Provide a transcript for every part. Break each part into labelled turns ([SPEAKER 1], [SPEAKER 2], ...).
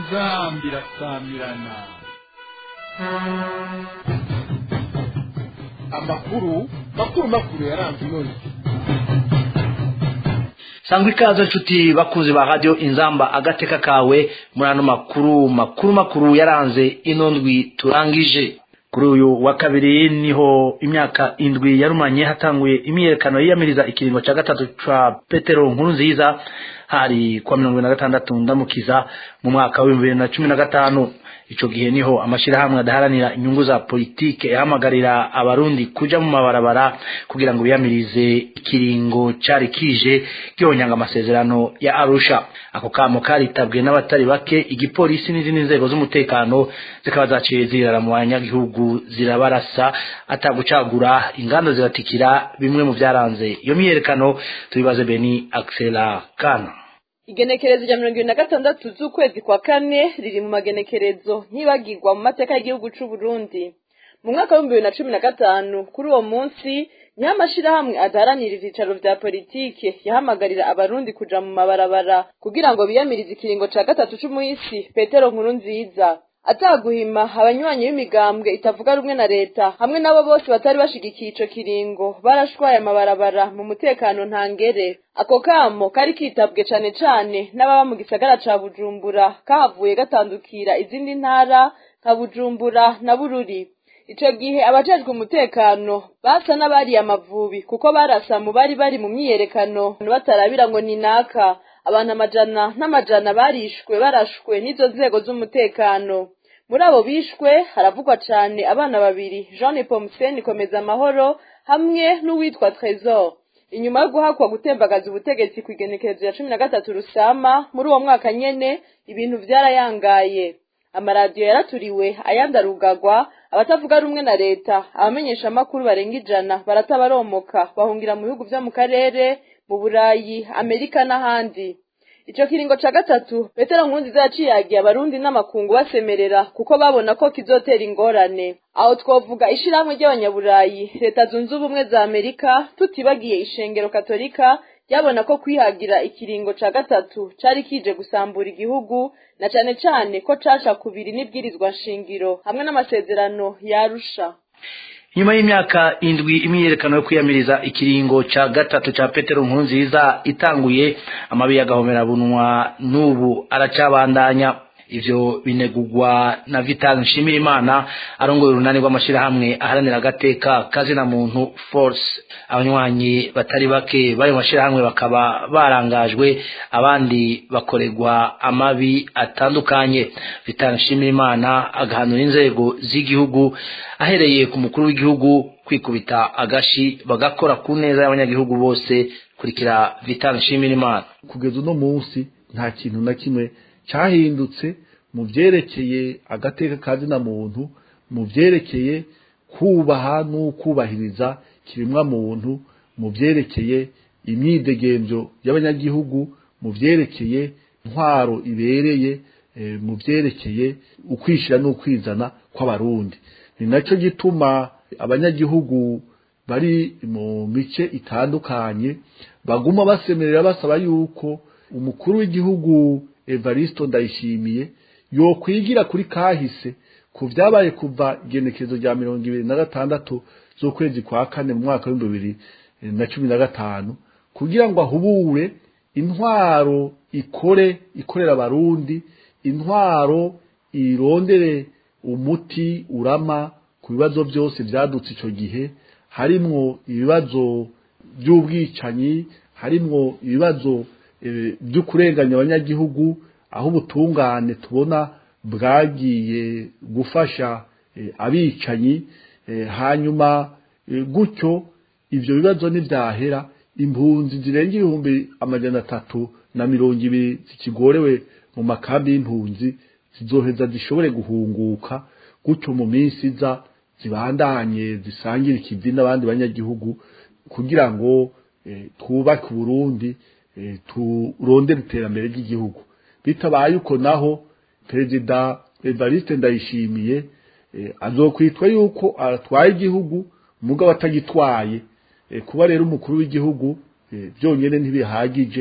[SPEAKER 1] inzambi irasamirana
[SPEAKER 2] amakuru makuru makuru yaranze inoni
[SPEAKER 3] sangwa ikaze nshuti bakuzi ba radiyo inzamba agateka kawe muri ano makuru makuru makuru yaranze ino ndwi turangije kuri uyu wa kabiri niho imyaka indwi yarumanye hatanguye imyiyerekano yiyamiriza ikiringo cya gatatu ca petero nkuru nziza hari kuwa mirongo ibiri na gatandatu ndamukiza mu mwaka w'ibihumbi bibiri na cumi na gatanu ico gihe niho amashirahamwe adaharanira inyungu za politike yahamagarira abarundi kuja mu mabarabara kugira ngo biyamirize ikiringo cari kije gihonyanga amasezerano ya arusha ako kamo karitabwe n'abatari bake igipolisi n'izindi nzego z'umutekano zikaba zaciye zirara mu banyagihugu zirabarasa atagucagura inganda ziratikira bimwe mu vyaranze iyo myiyerekano tubibaze beni axela kana
[SPEAKER 4] igenekerezo rya mirongo ibiri na gatandatu z'ukwezi kwa kane riri mu magenekerezo ntibagirwa mu mateka y'igihugu c'u Burundi mu mwaka w'ibihumbi bibiri na cumi na gatanu kuri uwo munsi niho amashirahamwe adaharanira ivyicaro vya politike yahamagarira abarundi kuja mu mabarabara kugira ngo biyamirize ikiringo ca gatatu c'umuhisi petero nkuru nziza ataguhima abanywanyi b'imigambwe itavuga rumwe na leta hamwe nabo bose batari bashigikiye ico kiringo barashwaye amabarabara mu mutekano ntangere ako kamo kari kitabwe cane cane n'ababa mu gisagara ca bujumbura kahavuye gatandukira izindi ntara nka bujumbura na bururi ico gihe abajejwe umutekano basa n'abariye amavubi kuko barasa mu bari bari mu myiyerekano batarabira ngo ni naka abantu amajana n'amajana barishwe barashwe n'izo nzego z'umutekano muri abo bishwe haravugwa cane abana babiri jean pomsen komeza amahoro hamwe n'uwitwa tresor inyuma yo guhakwa gutembagaza ubutegetsi ku igenekerezo ya cumi na gatatu rusama muri uwo mwaka nyene ibintu vyarayangaye amaradiyo yaraturiwe ayandi arugagwa abatavuga rumwe na leta abamenyesha amakuru barenga ijana baratabaromoka bahungira mu bihugu vyo mu karere mu burayi amerika n'ahandi ico kiringo ca gatatu petero nkurunziza yaciyagiye abarundi n'amakungu basemerera kuko babona ko kizotera ingorane aho twovuga ishirahamwe ry'abanyaburayi leta zunze ubumwe za amerika tutibagiye ishengero katolika ryabona ko kwihagira ikiringo ca gatatu cari kije gusambura igihugu na cane cane ko caca kubiri n'ibwirizwa nshingiro hamwe n'amasezerano yarusha
[SPEAKER 3] nyuma y'imyaka indwi imyiyerekano yo kwiyamiriza ikiringo ca gatatu ca petero nkurunziza itanguye amabi y'agahomerabunwa n'ubu aracabandanya ivyo binegurwa na vital nshimirimana arongoye urunani rw'amashirahamwe aharanira agateka kazina muntu force abanywanyi batari bake b'ayo mashirahamwe bakaba barangajwe abandi bakorerwa amabi atandukanye vital nshimirimana agahanura inzego z'igihugu ahereye ku mukuru w'igihugu kwikubita agashi bagakora ku neza y'abanyagihugu bose kurikira vital nshimirimana
[SPEAKER 2] kugeza uno munsi nta kintu na kimwe cyahindutse mu byerekeye agateka kazina muntu mu byerekeye kubaha n'ukubahiriza kiremwa muntu mu byerekeye imyidegemvyo y'abanyagihugu mu byerekeye intwaro ibereye mu byerekeye ukwishira n'ukwizana kw'abarundi ni nacyo gituma abanyagihugu bari mu mice itandukanye baguma basemerera basaba yuko umukuru w'igihugu Evaristo Ndayishimiye yokwigira kuri kahise ku vyabaye kuva igenekezo rya mirongo ibiri na gatandatu z'ukwezi kwa kane mu mwaka w'ibihumbi bibiri na cumi na gatanu kugira ngo ahubure intwaro ikore ikorera abarundi intwaro irondere umuti urama ku bibazo byose vyadutse ico gihe harimwo ibibazo by'ubwicanyi harimwo ibibazo byo kurenganya abanyagihugu aho ubutungane tubona bwagiye gufasha abicanyi hanyuma gutyo ibyo bibazo ntibyahera impunzi zirenga ibihumbi amajana atatu na mirongo ibiri zikigorewe mu makambi y'impunzi zizoheza zishobore guhunguka gutyo mu minsi iza zibandanye zisangire ikivi n'abandi banyagihugu kugira ngo twubake uburundi turondere iterambere ry'igihugu bitabaye uko naho perezida evariste ndayishimiye azokwitwa yuko atwaye igihugu mugabo atagitwaye kuba rero umukuru w'igihugu byonyine ntibihagije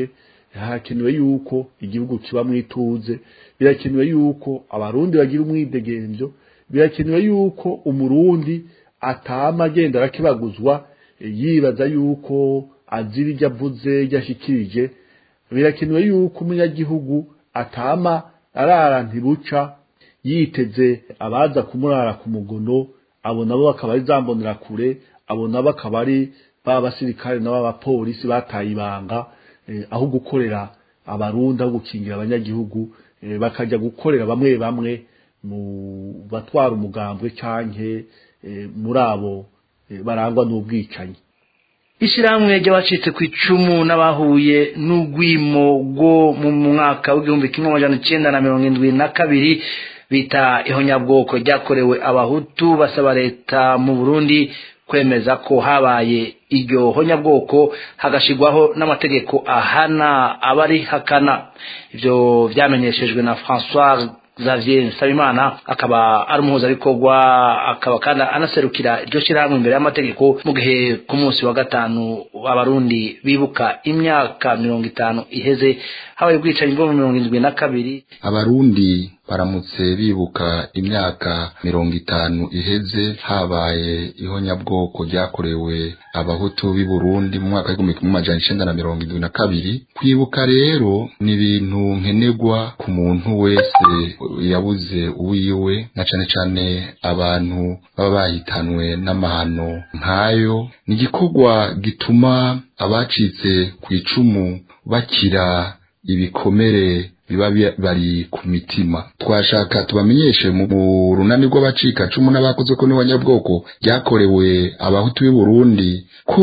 [SPEAKER 2] harakenewe yuko igihugu kiba mwituze birakenewe yuko abarundi bagira umwidegemvyo birakenewe yuko umurundi atama agenda arakibaguzwa yibaza yuko azira ibyo avuze ibyo ashikirije birakenewe yuko umunyagihugu atama arara ntibuca yiteze abaza kumurara ku mugono abo nabo bakaba ari zambonera kure abo nabo akaba ari ba basirikare nabo abapolisi bataye ibanga aho gukorera abarundi aho gukingira abanyagihugu bakajya gukorera bamwe bamwe mu batwara umugambwe canke muri abo barangwa n'ubwicanyi
[SPEAKER 3] ishyirahamwe ry'abacitse ku icumu n'abahuye n'urwimo rwo mu mwaka w'igihumbi kimwe amajana icyenda na mirongo indwi na kabiri bita ihonyabwoko ryakorewe abahutu basaba leta mu burundi kwemeza ko habaye iryo honyabwoko hagashyirwaho n'amategeko ahana abarihakana ibyo byamenyeshejwe na francois Xavier Nsabimana akaba ari umuhuzabikorwa akaba kandi anaserukira iryo shyirahamwe imbere y'amategeko mu gihe ku munsi wa gatanu abarundi bibuka imyaka mirongo itanu iheze habaye ubwicanyi bwo mu mirongo indwi na kabiri
[SPEAKER 5] abarundi baramutse bibuka imyaka mirongo itanu iheze habaye ihonyabwoko ryakorewe abahutu b'i Burundi mu mwaka w'igihumbi kimwe amajana icenda na mirongo indwi na kabiri kwibuka rero ni ibintu nkenerwa ku muntu wese yabuze uwiwe na cane cane abantu baba bahitanwe n'amahano nk'ayo ni igikorwa gituma abacitse ku icumu bakira ibikomere biba bari ku mitima twashaka tubamenyeshe mu runani rw'abacika cumu n'abakoze ko n'abanyabwoko ryakorewe abahutu b'i Burundi ko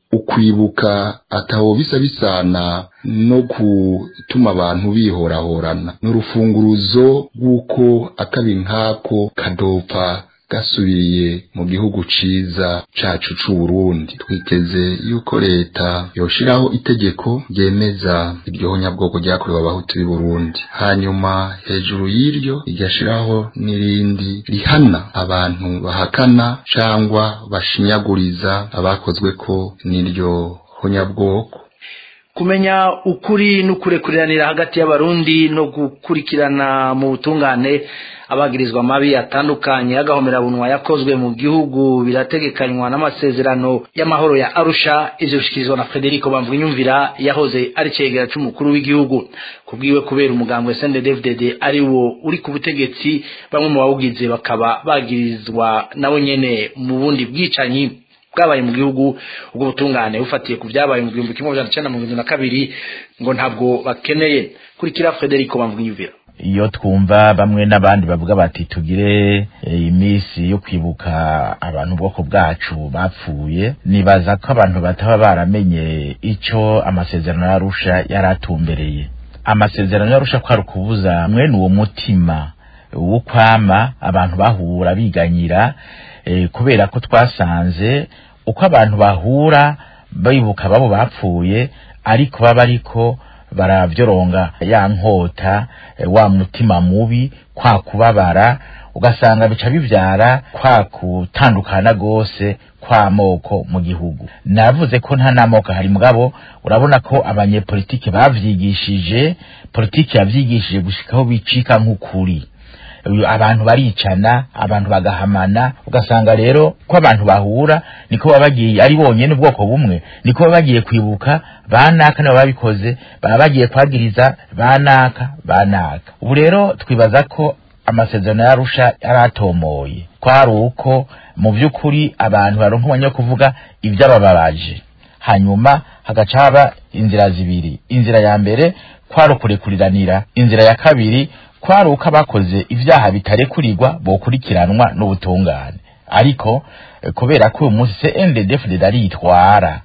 [SPEAKER 5] ukwibuka ataho bisa bisana no gutuma abantu bihorahorana n'urufunguruzo rw'uko akabi nkako kadopfa gasubiye mu gihugu ciza cacu c'Uburundi twiteze yuko leta yoshiraho itegeko ryemeza iryo honyabwoko ryakorewe abahutu b'i Burundi hanyuma hejuru y'iryo igashiraho n'irindi rihana abantu bahakana cangwa bashinyaguriza abakozweko n'iryo honyabwoko
[SPEAKER 3] kumenya ukuri n'ukurekuriranira hagati y'abarundi no gukurikirana mu butungane abagirizwa amabi atandukanye y'agahomerabunwa yakozwe mu gihugu birategekanywa n'amasezerano y'amahoro ya arusha ivyo bishikirizwa na frederico bamvunyumvira yahoze ari cegera c'umukuru w'igihugu kubwiwe kubera umugambwe sndfdd ari wo uri ku butegetsi bamwe mu bawugize bakaba bagirizwa nabo nyene mu bundi bwicanyi bwabaye mu gihugu ubwo butungane bufatiye ku byabaye mu gihumbi kimwe majana icenda mirongo na kabiri ngo ntabwo bakeneye kurikira frederico bamvunyumvira
[SPEAKER 6] iyo twumva bamwe n'abandi bavuga bati tugire iminsi yo kwibuka abantu ubwoko bwacu bapfuye nibaza ko abantu bataba baramenye icyo amasezerano y'arusha yari atumbereye amasezerano y'arusha kwari ukubuza mwene uwo mutima wo kwama abantu bahura biganyira kubera ko twasanze uko abantu bahura bibuka babo bapfuye ariko baba ariko baravyoronga ya nkota wa mutima mubi kwa kubabara ugasanga bica bivyara kwa kutandukana gose kw'amoko mu gihugu navuze ko nta n'amoko hari mugabo urabona ko abanyepolitiki bavyigishije politiki yavyigishije gushikaho bicika nk'ukuri abantu baricana abantu bagahamana ugasanga rero ko abantu bahura niko baba bagiye ari bonyene ubwoko bumwe niko baba bagiye kwibuka banaka nabo babikoze baba bagiye kwagiriza banaka banaka ubu rero twibaza ko amasezerano yarusha yaratomoye kwari uko mu by'ukuri abantu baronka umwanya wo kuvuga iby'abababaje hanyuma hagaca haba inzira zibiri inzira ya mbere kwari ukurekuriranira inzira ya kabiri kwari uko abakoze ibyaha bitarekurirwa bokurikiranwa n'ubutungane ariko kubera ko uyu munsi CNDD-FDD aritwara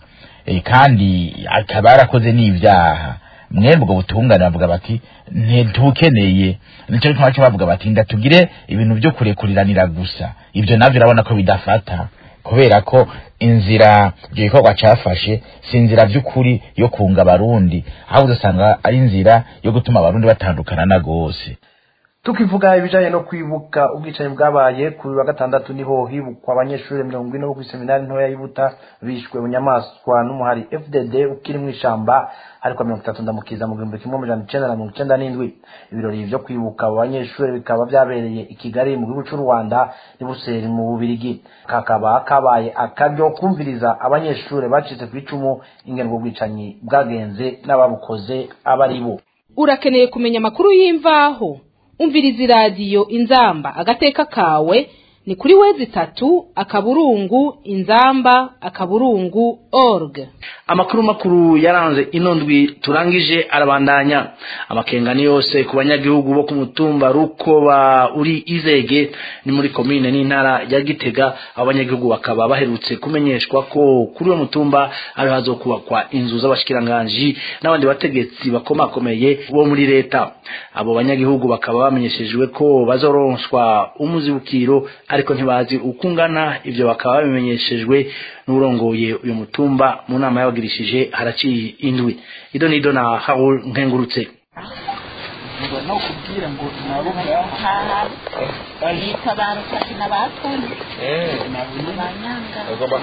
[SPEAKER 6] kandi akaba yarakoze n'ibyaha mwebwe ubwo butungane bavuga bati ntitukeneye nicyo gituma cyo bavuga bati ndatugire ibintu byo kurekuriranira gusa ibyo navyo urabona ko bidafata kubera ko inzira ibyo gikorwa cafashe si inzira by'ukuri yo kunga abarundi ahubwo usanga ari inzira yo gutuma abarundi batandukana na gose
[SPEAKER 3] tukivuga ibijanye no kwibuka ubwicanyi bwabaye kuri wa gatandatu niho hibukwa abanyeshuri mirongo ine bo kw'iseminari ntoya y'Ibuta bishwe bunyamaswa n'umuhari FDD ukiri mu ishamba ariko mirongo itatu ndamukiza mu gihumbi kimwe amajana icenda na mirongo icenda n'indwi ibirori vyo kwibuka abo banyeshuri bikaba vyabereye i Kigali mu gihugu c'u Rwanda n'i Buseri mu Bubirigi kakaba kabaye akaryo kumviriza abanyeshuri bacitse ku icumu ingene ubwo bwicanyi bwagenze n'ababukoze abari bo
[SPEAKER 7] urakeneye kumenya amakuru y'imvaho umviriza iradiyo inzamba agateka kawe ni kuri wezi itatu akaburungu inzamba akaburungu org
[SPEAKER 3] amakuru makuru yaranze ino ndwi turangije arabandanya amakengani yose ku banyagihugu bo ku mutumba rukoba uri izege ni muri komine n'intara ya gitega abo banyagihugu bakaba baherutse kumenyeshwa ko kuri uwo mutumba ari hazokubakwa inzu z'abashikiranganji n'abandi bategetsi bakomakomeye bo muri leta abo banyagihugu bakaba bamenyeshejwe ko bazoronswa umuzibukiro ariko ntibazi uko ungana ivyo bakaba babimenyeshejwe n'urongoye uyu mutumba mu nama yabagirishije haraciye indwi ido nido na Haul nkengurutse
[SPEAKER 1] ngo no kubwira ngo nabo ngaha
[SPEAKER 8] yitabaruka n'abatoni banyanga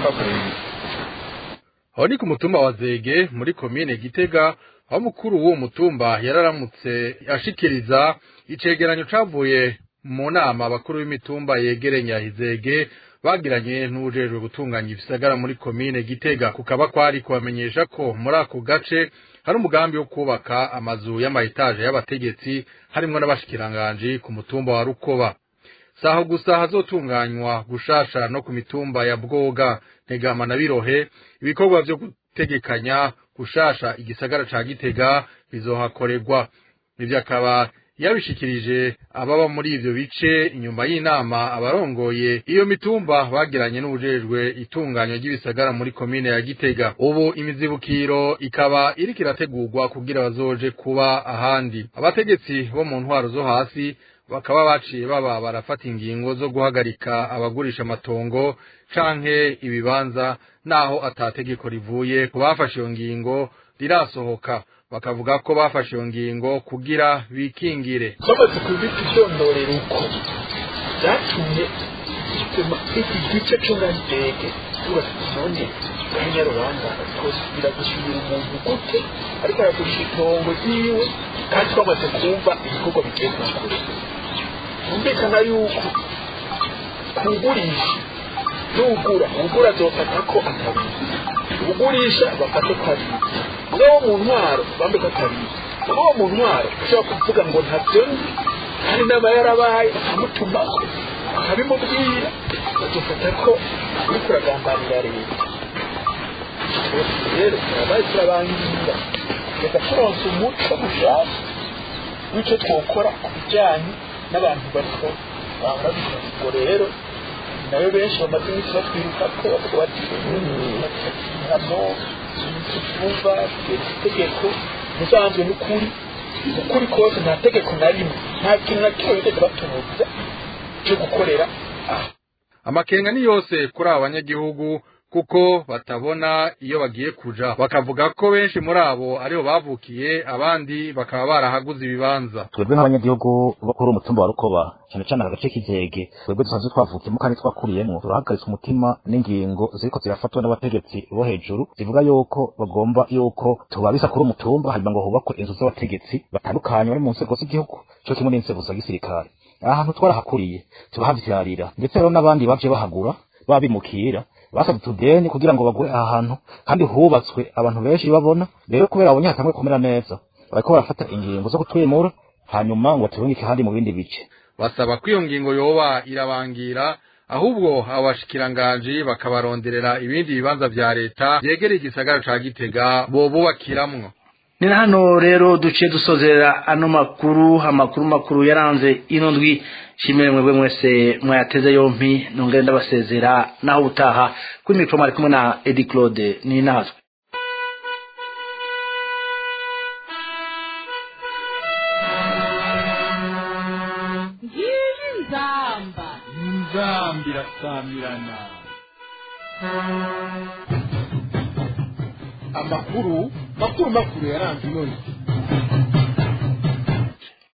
[SPEAKER 9] aho ni ku mutumba wa zege muri komine gitega aho mukuru w'uwo mutumba yararamutse ashikiriza icegeranyo cavuye mu nama abakuru b'imitumba yegerenya izege bagiranye n'ujejwe gutunganya ibisagara muri komine gitega kukaba kwari kubamenyesha ko muri ako gace hari umugambi wo kubaka amazu y'amayetaje y'abategetsi harimwo n'abashikiranganji ku mutumba wa rukoba saho gusa hazotunganywa gushasha no ku mitumba ya bwoga ntegama na birohe ibikorwa vyo gutegekanya gushasha igisagara ca gitega bizohakorerwa ivyo akaba yabishikirije ababa muri ivyo bice inyuma y'inama abarongoye iyo mitumba bagiranye n'ubujejwe itunganywa ry'ibisagara muri komine ya Gitega ubu imizibukiro ikaba iriko irategurwa kugira bazoje kuba ahandi abategetsi bo mu ntwaro zo hasi bakaba baciye baba barafata ingingo zo guhagarika abagurisha amatongo canke ibibanza naho atategeko rivuye ku bafashe iyo ngingo rirasohoka bakavuga ko bafashe iyo ngingo kugira bikingire
[SPEAKER 1] bamaze kubita icyondorero uko byatumye bituma iki gice cyo na ndege tubatse none kanyarubanda twosubira gusubira umuntu gute ariko aragurisha itongo ryiwe kandi twamaze kumva ibikorwa bigiye kure humvikana yuko kugurisha n'ugura ugura azofata ko atabizi ugurisha bafate ko abizi n'uwo mu ntwaro bambe ko atabizi n'uwo mu ntwaro ushobora kuvuga ngo ntabyo nzi kandi inama yarabaye bakamutumaho bakabimubwira badufata ko uri kuragambanira leta rero turabaye turabangira reka turonse umuco mushasha w'icyo twokora ku bijyanye n'abantu bariko bahora bikora ubwo rero nayo benshi bamaze iminsi batwiruka ko bavuga bati hano twumva itegeko musanzwe n'ukuri ukuri kose nta tegeko na rimwe nta kintu na kimwe bigeze batubuza cyo gukorera aha
[SPEAKER 9] amakenga ni yose kuri aba banyagihugu kuko batabona iyo bagiye kuja bakavuga ko benshi muri abo aribo bavukiye abandi bakaba barahaguze ibibanza
[SPEAKER 6] twebwe nk'abanyagihugu bo kuri umutumba wa rukoba cyane cyane agace k'izege twebwe dusanzwe twavukiyemo kandi twakuriyemo turahagaritse umutima n'ingingo ziriko zirafatwa n'abategetsi bo hejuru zivuga yuko bagomba yuko tubabisa kuri umutumba hanyuma ngo hubakwe inzu z'abategetsi batandukanye bari mu nzego z'igihugu cyo kimwe n'inzego za gisirikare aha hantu twarahakuriye turahavyarira ndetse rero n'abandi baje bahagura babimukira basabye utudeni kugira ngo bagure aha hantu kandi hubatswe abantu benshi babona rero kubera abonye hatanguye kumera neza bariko barafata ingingo zo kutwimura hanyuma ngo baturungike ahandi mu bindi bice
[SPEAKER 9] basaba ko iyo ngingo yoba irabangira ahubwo abashikiranganji bakabaronderera ibindi bibanza vya leta vyegereye igisagara ca gitega bobubakiramwo
[SPEAKER 3] ni na hano rero duciye dusozera ano makuru amakuru makuru yaranze ino ndwi shimire mwebwe mwese mwayateze yompi nongere ndabasezera naho utaha kuri mikoro mwari kumwe na edi claude ni natwe
[SPEAKER 7] ngiyi nzamba
[SPEAKER 1] nzambi irasamirana
[SPEAKER 2] amakuru makuru makuru yaranze ino ndwi